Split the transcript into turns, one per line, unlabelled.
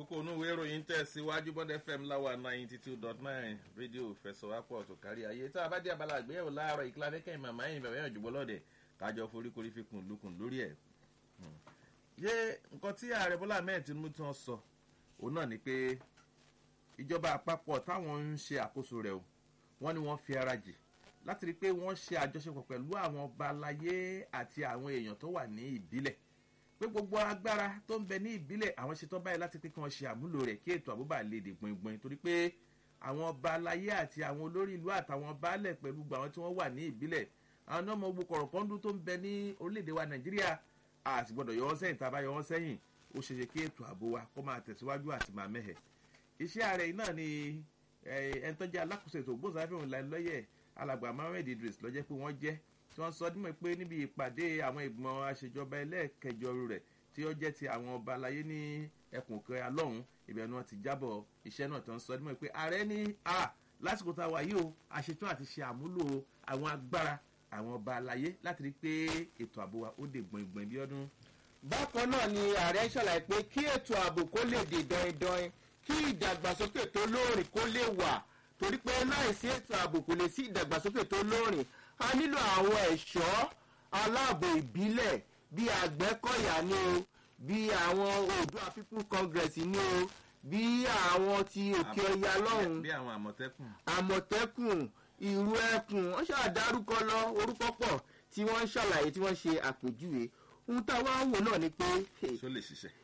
kókó inú ìwé ìròyìn tẹ̀síwájú bọ́dẹ fm láwa ninety two dot nine rédíò fẹsọ̀wápọ̀ tó kárí ayé tá a bá dé abala àgbéyẹ̀wò láàárọ̀ ìkíla fẹ́kẹ́ màmá yìí bẹ̀rẹ̀ yàn jùbọ́ lọ́dẹ̀ kájọ foríkorí fi kùn lukùn lórí ẹ̀. yé nǹkan tí ààrẹ bọ́lá ahmed tinubu tí wọ́n sọ òun náà ni pé ìjọba àpapọ̀ táwọn ń ṣe àkóso rẹ̀ o wọ́n ní wọ́n fi ara jì láti rí i pé wọ́n ṣe àjọṣepọ̀ pẹ̀lú àwọn ọba aláyé àti àwọn èèyàn tó wà ní ìbílẹ̀ pé gbogbo agbára tó ń bẹ ní ìbílẹ̀ àwọn ṣetán báyìí láti pé kí wọ́n ṣe àmúlò rẹ̀ kí ètò àbúbà lè dè gbọ̀ngbọ̀n torí pé àwọn ọba aláyé àti àwọn olórí ìlú àtàwọn baálẹ̀ pẹ̀lú gbogbo àwọn tí wọ́n wà ní ìbílẹ̀ àwọn ọmọ ogun kọ̀rọ̀kọ́ndú tó ń bẹ ní orílẹ̀-èdè wa nàìjíríà àti gbọ́dọ̀ yọ wọ́n sẹ́yìn tá a bá yọ wọ́n sẹ́yìn ó ṣe ṣe kí ètò ààbò wa kó máa tẹ̀síwájú àti máa mẹ́hẹ̀. iṣẹ́ ààrẹ yìí náà ni ẹni tó jẹ́ alákòóso ètò ògbóǹsáfẹ́hùn lọ́yẹ̀ alàgbà mohammed idris lọ́jẹ́ pé wọ́n jẹ́ tí wọ́n sọ dímọ̀ pé níbi ìpàdé àwọn ìgbìmọ̀ àṣejọba ẹlẹ́ẹ̀kẹjọ rẹ̀ tí ó jẹ́ ti àwọn ọba aláyé ní ẹkùn kan alọ́hùn ibẹ̀ ni wọ́n ti jábọ̀ iṣẹ́ náà tó ń sọ dímọ̀ pé ààrẹ ní a lásìkò tá a wà yìí o àṣetún àti ṣe àmúlò àwọn agbára àwọn ọba aláyé láti rí i pé ètò ààbò wa ó dè gbọ̀ngbọ̀n bí ọdún.
bákan náà ni ààrẹ ṣàlàyé pé kí ètò ààbò kó lè dè dọ́indọ́in kí ìdàgbàsókè tó lóòrìn kó lè wà torí pé láìsí ètò ààbò kò lè sí ìdàgbàsókè tó lóòrìn a nílò àwọn ẹ̀ṣọ́ aláàbò ìbílẹ̀ bíi àgbẹ̀kọ̀yà ni o bíi àwọn oòdùà people congress ni o bíi àwọn ti òkè ọya lọ́hùn
bí àwọn àmọ̀tẹ́kùn.
àmọ̀tẹ́kùn ìrú ẹkùn wọ́n ṣàdárúkọ lọ orúkọ pọ̀ tí wọ́n ń ṣàlàyé tí wọ́n ṣe àpèjúwe ohun tá a wá ń wò náà ni pé
ṣó lè ṣiṣẹ́.